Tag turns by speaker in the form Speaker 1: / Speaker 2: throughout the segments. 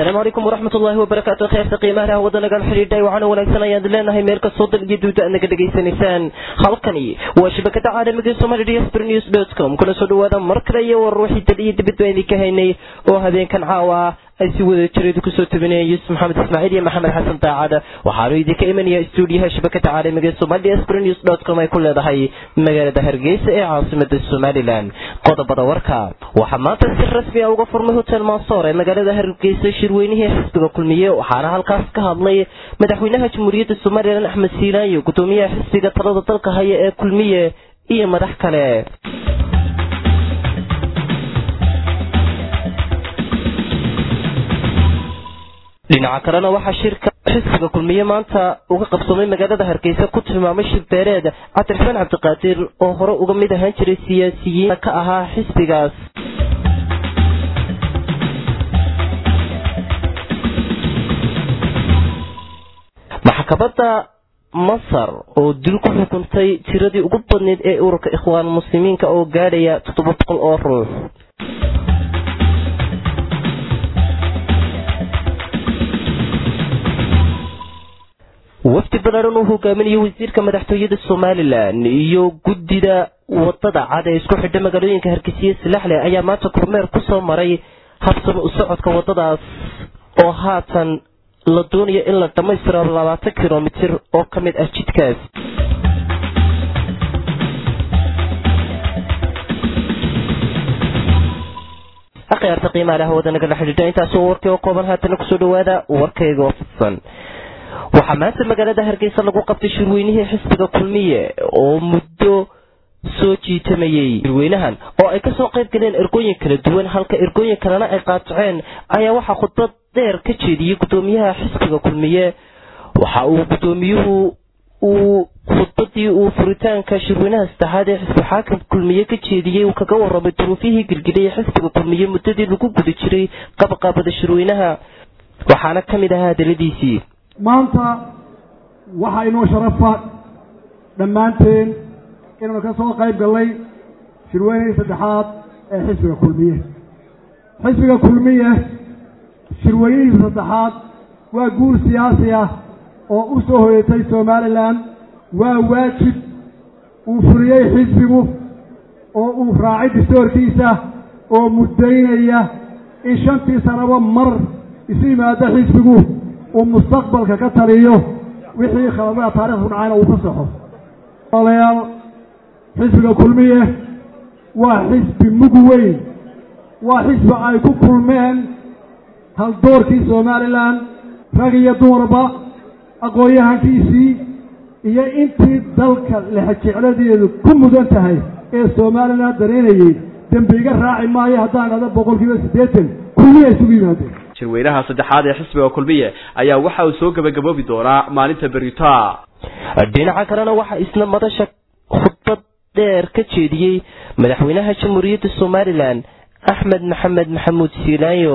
Speaker 1: asalaamu calaykum waraxmat ullaahi wabarakaatu kheerta qiimaha hawada nagal xidhiidhay waxaana wanaagsan ayaan leenahay meel kastoo dal iyo duuda aad naga dhegaysanaysaan halkani waa shabakada caalamiga somali dsbr news dot com kuna soo dhawaada mar kale iyo war ruuxii dal iyo dibad baan idinka haynay oo habeenkan caawa ay si wada jireedu kusoo tabinayeen yuusuf maxamed ismaaciil iyo maxamed xasan daacada waxaanu idinka imanaya stuudiyaha shabakada caalamiga somali dsbr news dot com ay ku leedahay magaalada hargeysa ee caasimada somalilan qodobada warka waxaa maanta si rasmi a uga furmay hotel mansoor ee magaalada hargeysa shirweynihii xisbiga kulmiye waxaana halkaas ka hadlay madaxweynaha jamhuuriyadda somalilan axmed siilaayo gudoomiyaha xisbiga talada dalka haya ee kulmiye iyo madax kale dhinaca kalena waxaa shirka xisbiga kulmiye maanta uga qabsoomay magaalada hargeysa ku tilmaamay shir beereed cabdiraxmaan cabdiqaadir oo hore uga mid ahaan jiray siyaasiyiin ka ahaa xisbigaas maxkamadda masar oo dil ku xukuntay tiradii ugu badneyd ee ururka ikhwaan muslimiinka oo gaadhaya toddoba boqol oo ruux wafdi ballaaran uu hogaaminayo wasiirka madaxtooyada somalilan iyo guddida wadada cad ee isku xidha magaalooyinka hargeysiye silaxle ayaa maanta kormeer ku soo maray habsami u socodka wadadaas oo haatan la doonayo in la dhammaystiro labaatan kilomitir oo ka mid ah jidkaas akhyaarta qiimaha leh hawada nagala xidhiidha intaasi oo warkii oo kooban haatana kusoo dhawaada warkayga oo fidsan waxaa maanta magaalada hargeysa lagu qabtay shirweynihii xisbiga kulmiye oo muddo soo jiitamayey shirweynahan oo ay kasoo qayb galeen ergooyin kala duwan halka ergooyin kalena ay qaataceen ayaa waxaa khudbad dheer ka jeediyey gudoomiyaha xisbiga kulmiye waxa uu gudoomiyuhu uu khudbadii uu furitaanka shirweynaha saddexaad ee xisbi xaakim kulmiye ka jeediyey uu kaga waramay duruufihii gilgilay ee xisbiga kulmiye muddadii lagu guda jiray qabaqaabada shirweynaha waxaana ka mid ahaa hadaladiisii
Speaker 2: maanta waxaa inoo sharafa dhammaanteen inaynu ka soo qayb gallay shirweynihii saddexaad ee xisbiga kulmiye xisbiga kulmiye shirweynihii saddexaad waa guul siyaasi ah oo u soo hoyatay somalilan waa waajib uu fuliyey xisbigu oo uu raacay distoorkiisa oo muddaynaya in shantii sanaba mar isu yimaado xisbigu uu mustaqbalka ka taliyo wixii khaladada taarikhdu dhacayna uu ka saxo walaalayaal xisbiga kulmiye waa xisbi mug weyn waa xisbi ay ku kulmeen haldoorkii somalilan rag iyo dumarba aqoon-yahankiisii iyo intii dalka lexjecladeedu ku mudan tahay ee somalilan dareynayey dembiga raaci maayo haddaan dhada boqol kiiba siddeetan kulmiya isugu yimaadeen
Speaker 3: shirweynaha saddexaad ee xisbiga kulmiye ayaa waxa uu soo gebagaboobi doonaa maalinta berita
Speaker 1: dhinaca kalena waxaa isna madasha khudbad dheer ka jeediyey madaxweynaha jamhuuriyadda somalilan axmed maxamed maxamuud siilaayo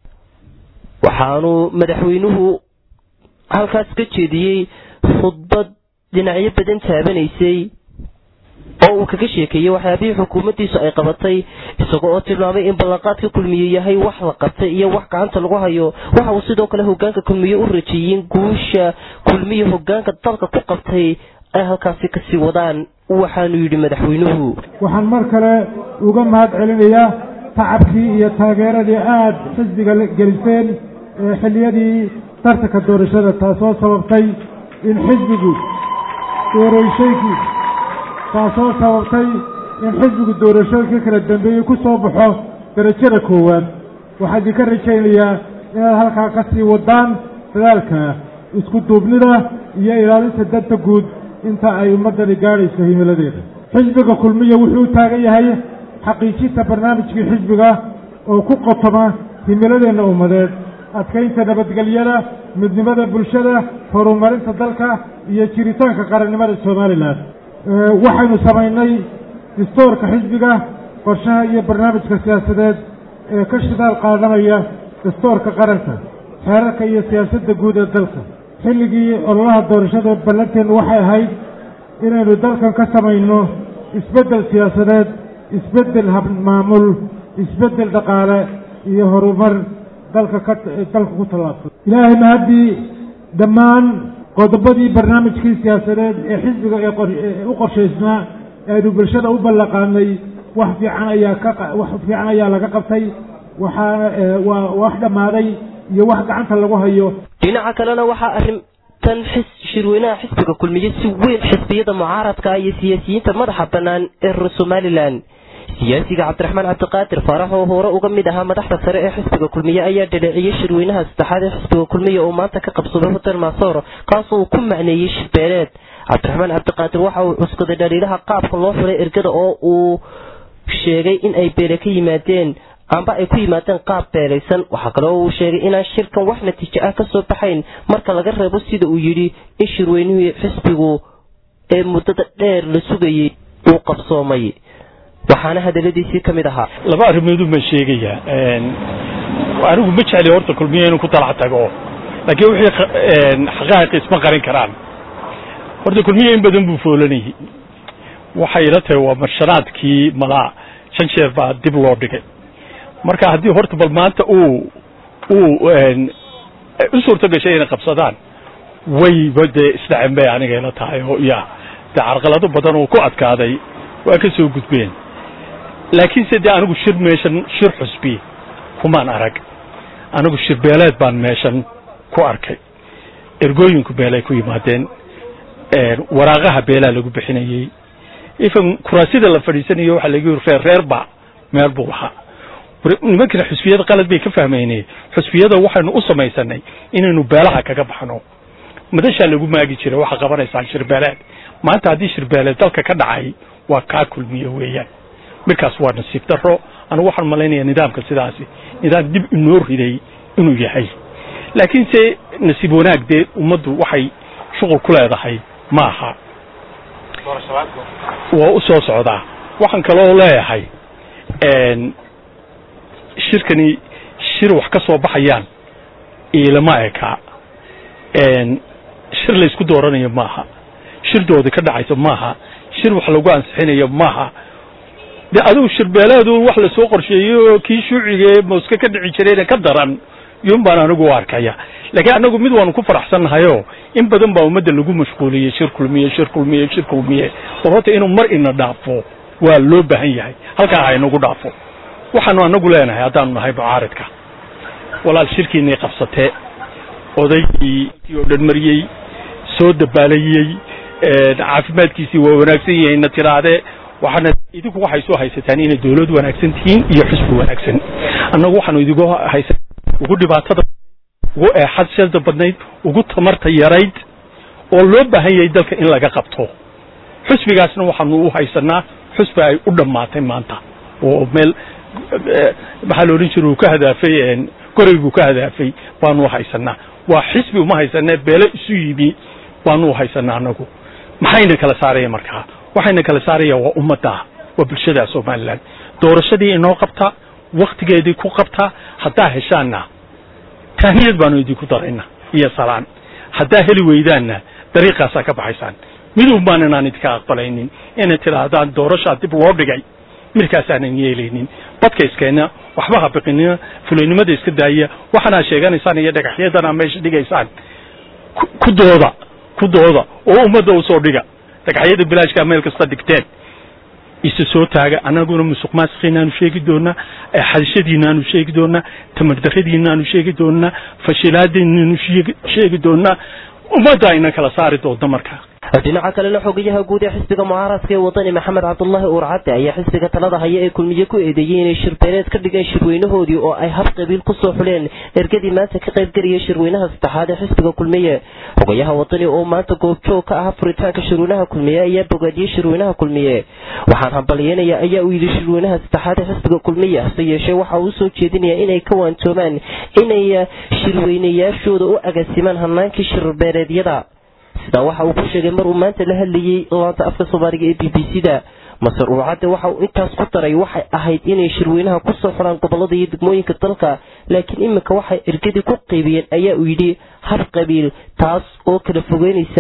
Speaker 1: waxaanuu madaxweynuhu halkaas ka jeediyey khudbad dhinacyo badan taabanaysay oo uu kaga sheekeeyey waxyaabihii xukuumaddiisu ay qabatay isaga oo tilmaamay in ballanqaadka kulmiye yahay wax la qabtay iyo wax gacanta lagu hayo waxa uu sidoo kale hogaanka kulmiye u rajeeyeen guusha kulmiye hogaanka dalka ku qabtay ay halkaasi kasii wadaan waxaanu yidhi madaxweynuhu
Speaker 4: waxaan mar kale uga mahad celinayaa tacabkii iyo taageeradii aada xisbiga geliseen ee xilliyadii tartanka doorashada taasoo sababtay in xisbigu doorashooyinkii taasoo sababtay in xisbigu doorashooyinka kala dambeeyey ku soo baxo darajada koowaad waxaa idinka rajaynayaa inaad halkaa ka sii wadaan dadaalka isku duubnida iyo ilaalinta danta guud inta ay ummaddani gaadhayso himiladeeda xisbiga kulmiya wuxuu u taagan yahay xaqiijinta barnaamijkii xisbiga oo ku qotoma himiladeenna ummadeed adkaynta nabadgelyada midnimada bulshada horumarinta dalka iyo jiritaanka qarannimada somalilan waxaynu samaynay distoorka xisbiga qorshaha iyo barnaamijka siyaasadeed ee ka shidaal qaadanaya dastoorka qaranka xeerarka iyo siyaasadda guud ee dalka xilligii ololaha doorashada ballanteennu waxay ahayd inaynu dalkan ka samayno isbeddel siyaasadeed isbeddel habmaamul isbeddel dhaqaale iyo horumar dalka ka dalka ku tallaabsado ilaahay mahaddii dhammaan qodobadii barnaamijkii siyaasadeed ee xisbiga ee u qorshaysnaa eanu bulshada u ballaqaanay wax fiican ayaa ka wax fiican ayaa laga qabtay waxaana waa wax dhammaaday iyo wax gacanta lagu hayo
Speaker 1: dhinaca kalena waxaa arrintan xis shirweynaha xisbiga kulmiye si weyn xisbiyada mucaaradka iyo siyaasiyiinta madaxa bannaan ee reer somalilan siyaasiga cabdiraxmaan cabdiqaadir faarax oo hore uga mid ahaa madaxda sare ee xisbiga kulmiye ayaa dhaleeciyey shirweynaha saddexaad ee xisbiga kulmiye oo maanta ka qabsaday hotel maasoor kaasoo uu ku macneeyey shirbeeleed cabdiraxmaan cabdiqaadir waxa uu cuskaday dhaliilaha qaabka loo xulay ergada oo uu sheegay in ay beele ka yimaadeen amba ay ku yimaadeen qaab beelaysan waxaa kale oo uu sheegay inaan shirkan wax natiijo ah kasoo baxayn marka laga reebo sida uu yidhi in shirweynihii xisbigu ee muddada dheer la sugayay uu qabsoomay waxaana hadaladiisii ka mid ahaa
Speaker 5: laba arrimoodun baan sheegayaa anigu ma jecli horta kulmiye inuu ku talac tago laakiin wixii xaqaa'iq isma qarin karaan horta kulmiye in badan buu foolanayay waxay ila tahay waa marshanaadkii malaa shan jeer baa dib loo dhigay marka haddii horta bal maanta uu uu u suurto gashay inay qabsadaan wayba dee isdhacen bay aniga ila tahay oo ya dee carqalado badan oo ku adkaaday waa ka soo gudbeen laakiinse dee anigu shir meeshan shir xusbi kumaan arag anigu shir beeleed baan meeshan ku arkay ergooyinku beelay ku yimaadeen waraaqaha beelaa lagu bixinayey ifan kuraasida la fadhiisanayo waxaa lagu yiri reer reerba meel buu lahaa nimankana xusbiyada qalad bay ka fahmaynay xusbiyada waxaynu u samaysanay inaynu beelaha kaga baxno madashaa lagu maagi jiray waxaa qabanaysaan shirbeeleed maanta haddii shirbeeleed dalka ka dhacay waa kaa kulmiye weeyaan markaas waa nasiib daro anigu waxaan malaynayaa nidaamka sidaasi nidaam dib inoo riday inuu yahay laakiinse nasiib wanaag dee ummaddu waxay shuqul ku leedahay ma aha waa u soo socdaa waxaan kaloo leeyahay shirkani shir wax ka soo baxayaan iilama eka shir laysku dooranayo maaha shir doodi ka dhacayso maaha shir wax lagu ansixinayo maaha de adigu shirbeeleedu wax lasoo qorsheeyey oo kii shuucigae mooske ka dhici jirayna ka daran yun baan anigu u arkaya laakiin anagu mid waanu ku faraxsannahayoo in badan baa ummadda lagu mashquuliyey shir kulmiye shir kulmiye shir kulmiye bal horta inuu mar ina dhaafo waa loo baahan yahay halkaa ha inagu dhaafo waxaanu anagu leenahay haddaanu nahay mucaaridka walaal shirkiinay qabsatee odaygii oo dhan mariyey soo dabaalayey caafimaadkiisii waa wanaagsan yahayna tiraade waxaana idinku waxay soo haysataan inay dawlad wanaagsan tihiin iyo xisbi wanaagsan annagu waxaanu idigu haysan ugu dhibaatada ugu eexadshada badnayd ugu tamarta yarayd oo loo baahan yahay dalka in laga qabto xusbigaasna waxaanu u haysanaa xusbi ay u dhammaatay maanta oo meel maxaa la odhan jira uu ka hadaafay gorayguu ka hadaafay baanu u haysanaa waa xisbi uma haysanee beelo isu yimi baanu u haysanaa anagu maxayna kala saaraya markaa waxayna kala saaraya waa ummadda waa bulshada somalilan doorashadii inoo qabta waktigeedii ku qabta haddaa heshaanna tahniyad baanu idinku darayna iyo salaan haddaa heli weydaanna dariiqaasaa ka baxaysaan midun baan inaan idinka aqbalaynin inay tidhaahdaan doorashaa dib loo dhigay midkaasaanan yeelaynin badka iskeenna waxba ha biqinina fulaynimada iska daaya waxaanaa sheeganaysaan iyo dhagaxyadanaa meesha dhigaysaan ku dooda ku dooda oo ummadda usoo dhiga dhagaxyada bilaashkaa meel kasta dhigteen isa soo taaga annaguna musuq maasikiinaanu sheegi doonaa xadishadiinaanu sheegi doonaa tamardaradiinaanu sheegi doonaa fashilaadinaanu sheegi doonaa ummadda ayna kala saari doonta markaa
Speaker 1: dhinaca kalena xogayaha guud ee xisbiga mucaaradka ee wadani maxamed cabdulaahi uurcadde ayaa xisbiga talada haya ee kulmiye ku eedeeyey inay shirbeeleed ka dhigeen shirweynahoodii oo ay hab qabiil kusoo xuleen ergadii maanta ka qaybgelaya shirweynaha saddexaad ee xisbiga kulmiye xogayaha wadani oo maanta goobjoog ka ah furitaanka shirweynaha kulmiye ayaa bogaadiyey shirweynaha kulmiye waxaan hambalyeynaya ayaa uu yidhi shirweynaha saddexaad ee xisbiga kulmiye hase yeeshee waxa uu soo jeedinaya inay ka waantoomaan inay shirweynayaashooda u agaasimaan hanaankii shirbeeleedyada sidaa waxa uu ku sheegay mar uu maanta la hadlayey laanta afka soomaaliga ee b b c da masar uurcadde waxa uu intaas ku daray waxay ahayd inay shirweynaha kusoo xuraan gobolada iyo degmooyinka dalka laakiin iminka waxay ergadii ku qaybiyeen ayaa uu yidhi hab qabiil taas oo kala fogeynaysa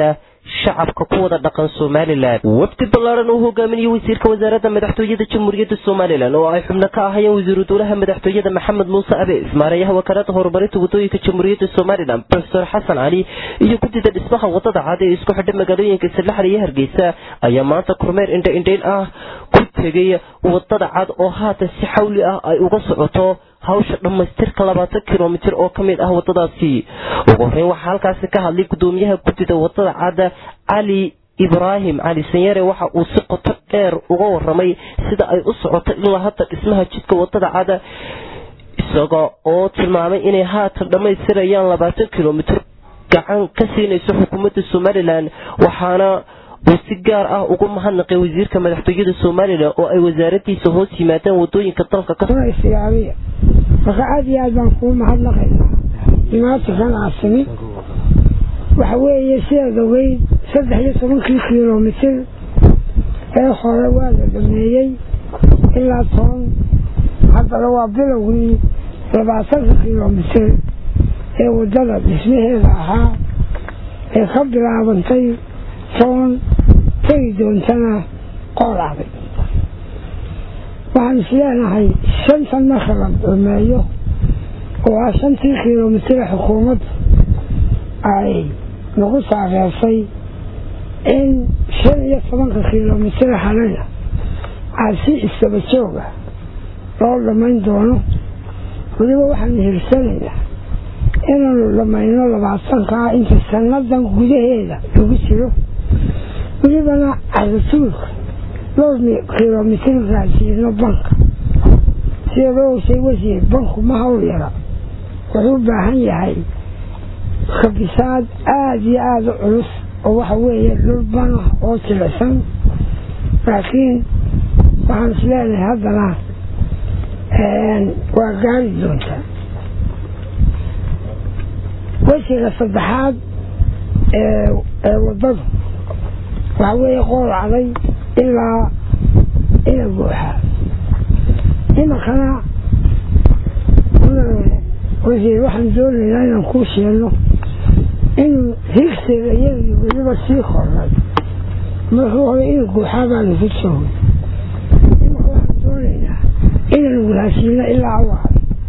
Speaker 1: shacabka ku wada dhaqan somalilan wafdi ballaaran uu hogaaminayay wasiirka wasaaradda madaxtooyada jamhuuriyadda somalilan oo ay xubno ka ahayeen wasiiru dowlaha madaxtooyada maxamed muuse abees maareeyaha wakaalada horumarinta wadooyinka jamhuuriyadda somalilan profesor xasan cali iyo guddida dhismaha wadada cad ee isku xidha magaalooyinka sadlaxal iyo hargeysa ayaa maanta kormeer indha indhayn ah ku tegay wadada cad oo haatan si xawli ah ay uga socoto hawsha dhammaystirka labaatan kilomitir oo ka mid ah wadadaasi ugu horreyn waxaa halkaasi ka hadlay guddoomiyaha guddida wadada cadda cali ibraahim cali sanyare waxa uu si qoto dheer uga waramay sida ay u socoto ilaa hadda dhismaha jidka wadada cadda isaga oo tilmaamay inay haatan dhammaystirayaan labaatan kilomitir gacan ka siinayso xukuumadda somalilan waxaana uu si gaar ah ugu mahadnaqay wasiirka madaxtooyada somalilan oo ay wasaaradiisa hoos yimaadaan wadooyinka dalka
Speaker 6: kaistigaaliya marka aada iyo aad baan kuu mahadnaqaynaa imaatinkan aasimi waxa weeye sidaad ogeyd saddex iyo tobankii kilomitir ee hore waa la dhameeyey ilaa toban haddana waa bilowgii labaatanka kilomitir ee waddada dhismaheeda ahaa ee ka bilaabantay toban tegi doontana qoolacday waxaan isleenahay shantan marka la dhameeyo oo ah shantii kilomitira xukuumaddu ay nagu taageersay in shan iyo tobanka kilomitira halena aad si istaba jooga loo dhammayn doono weliba waxaanu hirsanaynaa inaanu dhammayno labaatankaa inta sannadan gudaheeda lagu jiro welibana cadatuulka dhowr kilomitir gaarsiino banka sida loo ogsay wasiir banku ma hawl yara wuxuu u baahan yahay khabisaad aada iyo aada u culus oo waxa weeye dhul bana oo jilicsan laakiin waxaan is leenahay haddana waa gaari doontaa wejiga saddexaad ee waddadu waxaa weeye qool caday ilaa ina buuxaa imankana wasiir waxaan doonaynaa inaan kuu sheegno inuu higsiga iyagii weliba sii kornay markii hore ina guuxaa baanu ku joogay imanka waxaan doonaynaa inaan walaasiino ilaa awaar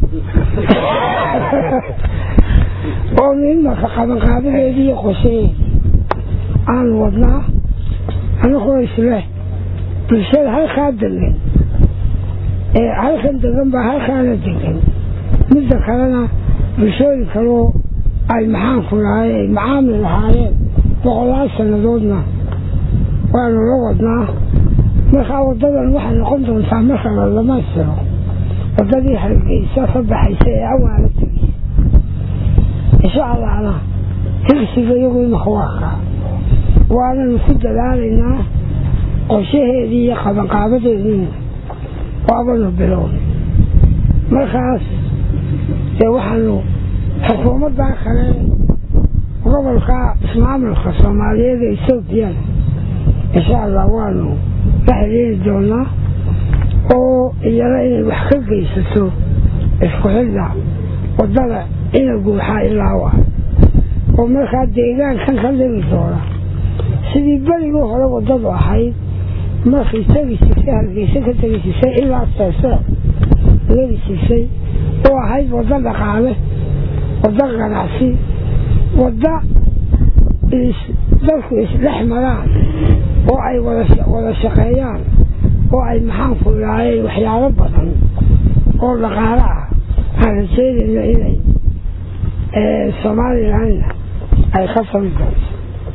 Speaker 6: oonu imanka qabanqaabadeedii iyo qoseeyey aanu wadnaa anagoo isleh bulshada halkaa degan ee halkan degan baa halkaana degan midda kalena bulshooyin kaloo ay maxaanku lahay ay macaamil lahaayeen boqolaal sannadoodna waanu la wadnaa markaa waddadan waxay noqon doontaa marka la dhamaystiro waddadii hargeysa ka baxaysa ee awaala tegeysa insha allahna higsiga iyagu imaka waa kaa waananu ku dadaalaynaa qorshaheedii iyo qabanqaabadeediina waabanu bilownay markaas dee waxaanu xukuumaddaa kale gobolka ismaamulka soomaaliyeed ee etoobiyana insha allah waanu la xiriiri doonaa oo iyana inay wax ka geysato isku xidda waddada ina guuxaa ilaawa oo markaa deegaankan ka dhigi doona sidii berigii hore waddadu ahayd markay tegi jirtay hargeysa ka tegi jirtay ilaa seesee lagi jirtay oo ahayd waddo dhaqaale waddo ganacsi wadda dadku isdhex maraan oo ay wada shaqeeyaan oo ay maxaanku ilaayeen waxyaalo badan oo dhaqaale ah aan rajeynayno inay somalilanna ay ka sami doonto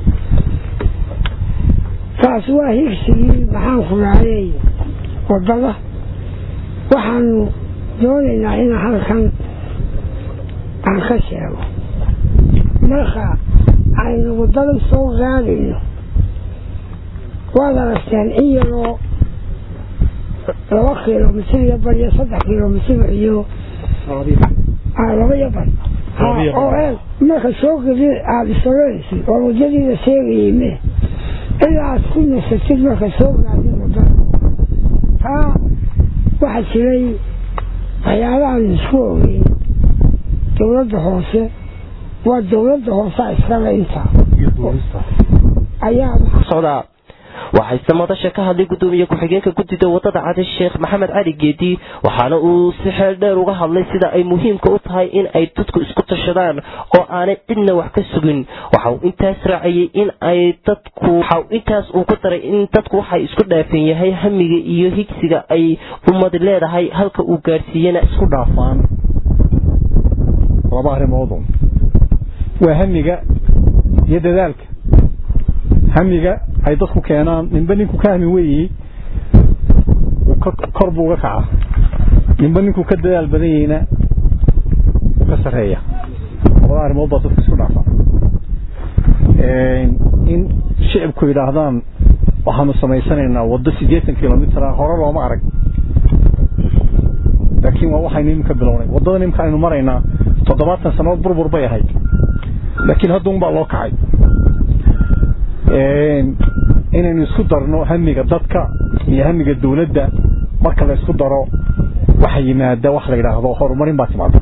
Speaker 6: taas waa higsigii maxaanku ilaayey waddada waxaanu doonaynaa in halkan aan ka sheego marka aynu waddadan soo gaadayno waad aragteen in yaroo laba kilomitir iyo bar iyo saddex kilomitir iyo laba iyo bar oo eeg marka soo geli aada isoranaysid oo waddadiida sheegayay me ilaa aad ku nasatid marka soo gaadin waddada taa waxaa jiray waxyaalahaan isku ogeyn dowladda hoose waa dowladda hoosea iskale intaa ayaa
Speaker 1: socdaa waxayse madasha ka hadlay gudoomiye ku-xigeenka guddida wadada cadi sheekh maxamed cali geedi waxaana uu si xeel dheer uga hadlay sida ay muhiimka u tahay in ay dadku isku tashadaan oo aanay cidna wax ka sugin waxa uu intaas raaciyey in ay dadku waxa intaas uu ku daray in dadku waxay isku dhaafan yahay hamiga iyo higsiga ay ummadi leedahay halka uu gaarsiiyena
Speaker 7: isku dhaafaan laba arrimoodu waa hamiga iyo dadaalka hamiga ay dadku keenaan ninba ninku ka hami weyi kor buu uga kacaa ninba ninkuu ka dadaal badan yahayna ka sareeya labada arrimood baa dadku isku dhaafaa in shicibku yidhaahdaan waxaanu samaysanaynaa waddo siddeetan kilomitr hore looma arag laakiin waa waxaynu iminka bilownay waddada iminka aynu maraynaa toddobaatan sannadood burbur bay ahayd laakiin hadda un baa loo kacay inaynu isku darno hamiga dadka iyo hamiga dawladda marka la isku daro waxa yimaada wax la yidhaahdo horumarin baa timaada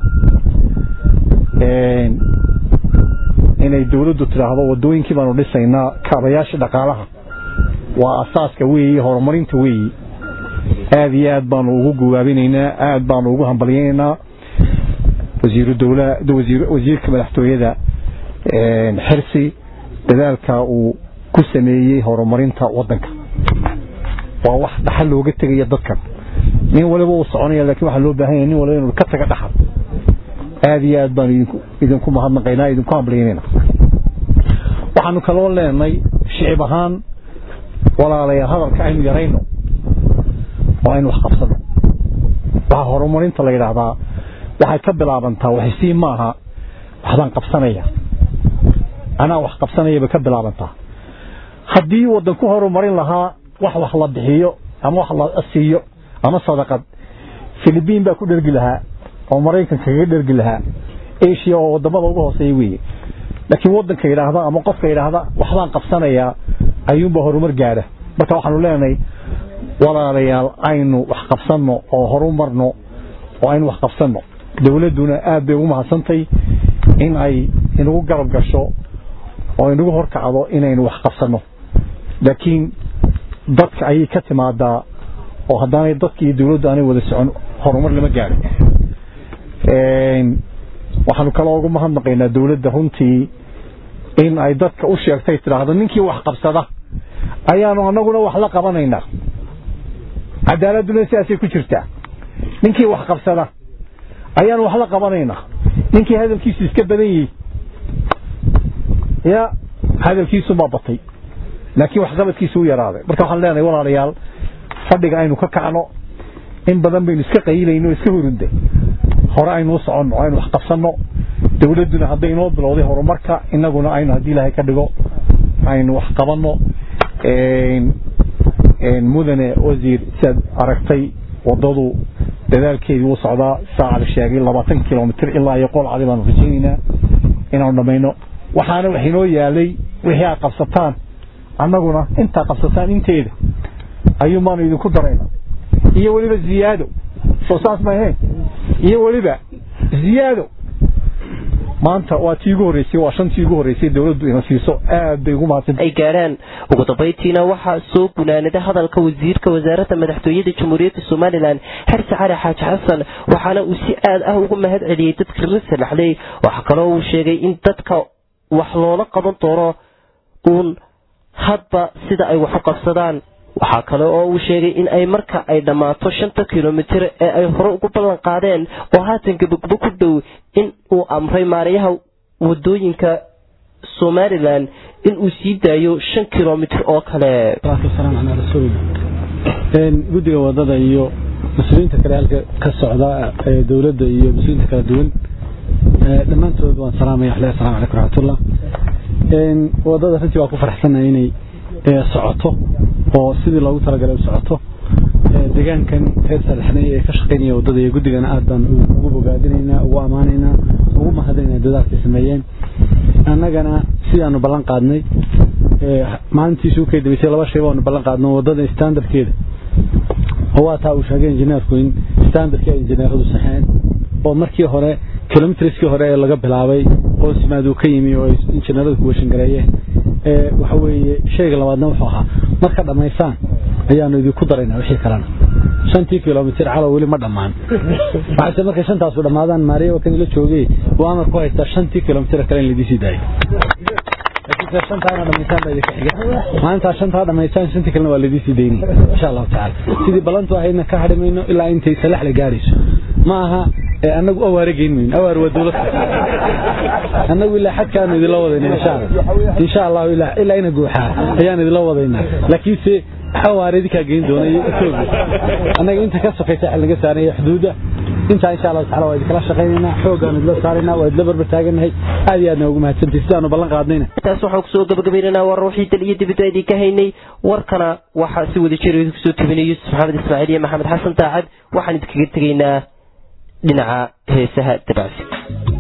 Speaker 7: inay dawladdu tidhaahdo waddooyinkii baanu dhisaynaa kaabayaasha dhaqaalaha waa asaaska weeyi horumarinta weeyi aada iyo aad baanu ugu guwaabinaynaa aad baanu ugu hambalyaynaynaa wasiiru dawla wasiirka madaxtooyada xirsi dadaalka uu ku sameeyey horumarinta wadanka waa wax dhaxal looga tegaya dadkan nin waliba uu soconaya lakin waxaa loo baahan yahay nin waliba inuu ka taga dhaxal aada iyo aad baanu idinku idinku mahadnaqaynaa idinku hambalyaynayna waxaanu kaloo leenay shicib ahaan walaalayaal hadalka aynu yarayno oo aynu wax qabsano waxaa horumarinta la yidhaahdaa waxay ka bilaabantaa waxsii maaha waxbaan qabsanaya anaa wax qabsanayaba ka bilaabantaa haddii waddan ku horumarin lahaa wax wax la bixiyo ama wax la siiyo ama sadaqad filibiin baa ku dhergi lahaa oo maraykanka kaga dhergi lahaa asia oo wadamada uga hooseeya weeye laakiin waddanka yidhaahda ama qofka yidhaahda waxbaan qabsanayaa ayuunba horumar gaadha marka waxaanu leenahay walaalayaal aynu wax qabsanno oo horumarno oo aynu wax qabsanno dawladduna aad bay ugu mahadsantay in ay inagu garab gasho oo inagu horkacdo inaynu wax qabsanno laakiin dadka ayay ka timaadaa oo haddaanay dadka iyo dawladdu aanay wada socon horumar lama gaadho waxaanu kaloo ugu mahadnaqaynaa dawladda runtii in ay dadka u sheegtay tidhaahdo ninkii wax qabsada ayaanu anaguna wax la qabanaynaa cadaaladduna sidaasay ku jirtaa ninkii wax qabsada ayaanu wax la qabanaynaa ninkii hadalkiisu iska badan yihi ya hadalkiisumaa batay laakiin waxqabadkiisu u yaraaday marka waxaan leenahay walaalayaal fadhiga aynu ka kacno in badan baynu iska qayilayno iska hurunday hore aynu u soconno aynu wax qabsanno dawladduna hadday inoo bilowday horumarka inaguna aynu haddii ilaahay ka dhigo aynu wax qabanno mudane wasiir siaad aragtay wadadu dadaalkeedii wuu socdaa saaca la sheegay labaatan kilomitr ilaa iyo qolcadi baanu rajaynaynaa inaanu dhammayno waxaana wax inoo yaalay wixii aad qabsataan annaguna intaa qabsataan inteeda ayuun baanu idinku darayna iyo weliba ziyaado soo saas ma ahayn iyo weliba ziyaado maanta waa tii ugu horreysay waa shantii ugu horreysay dawladdu ina siiso aad bay ugu mahadsanta
Speaker 1: ay gaadhaan ugu dambayntiina waxaa soo gunaanada hadalka wasiirka wasaaradda madaxtooyada jamhuuriyadda somalilan xerse cali xaaji xasan waxaana uu si aad ah ugu mahad celiyey dadka la salaxday waxaa kaloo uu sheegay in dadka wax loola qaban doono uun hadba sida ay wax u qabsadaan waxaa kale oo uu sheegay in ay marka ay dhammaato shanta kilomitir ee ay hore ugu ballan qaadeen oo haatan gabagabo ku dhow in uu amray maarayaha wadooyinka somalilan in uu sii daayo shan kilomitir oo kale
Speaker 8: guddiga wadada iyo mas-uuliyiinta kale halka ka socda ee dowladda iyo mas-uuliyiinta kala duwan dhammaantood waan salaamaya xle asalamu calaykum raxmatullah wadada runtii waa ku faraxsanahay inay socoto oo sidii loogu talagalay u socoto deegaankan reer saalaxnay ee ka shaqaynaya wadada iyo guddigana aad baan ugu bogaadinaynaa ugu ammaanaynaa ugu mahadinaynaa dadaalkay sameeyeen annagana sidaanu ballan qaadnay maalintiisu ukay dabaysay laba shay baanu ballan qaadno wadada standardkeeda oo waa taa uu sheegay injineerku in standardkii ay injineeradu saxeen oo markii hore kilomitriskii hore ee laga bilaabay oo simaaduu ka yimi oo ay injineeradu ku washangareeyeen waxa weeye shayga labaadna wuxuu ahaa marka dhammaysaan ayaanu idinku daraynaa wixii kalena shantii kilomitir calow weli ma dhammaan waxayse markay shantaasu dhammaadaan maariya waa kan ila joogay uu amar ku haystaa shantii kilomitir kale in laidii sii daayo shantaana dhamaysaan baa idinka xiga maalintaa shantaa dhamaysaan shantii kalena waa laidii sii daynaya insha allahu tacala sidii ballantu ahaydna ka hadhi mayno ilaa intay salax la gaarayso ma aha annagu awaare geyn mayno awaar waa dowlad annagu ilaa xadkaanu idinla wadayna insha allah insha allahu ilaa ina guuxaa ayaan idinla wadaynaa laakiinse awaare idinkaa geyn doona iyo etoobiya annaga inta ka sokaysa xil naga saaraya xuduudda intaa insha allahu tacala waa idinkala shaqaynaynaa xooggaanu idila saaraynaa waa idila barbar taaganahay aad iyo aadna ugu mahadsantahay sidaanu ballan qaadnayna
Speaker 1: taas waxaan kusoo gabagabaynaynaa war ruuxii daliyo dibadda idinka haynay warkana waxaa si wada jira idinku soo tebinay yuusuf maxamed ismaaciil iyo maxamed xasan taacad waxaan idinkaga tegaynaa dhinaca heesaha dabacsi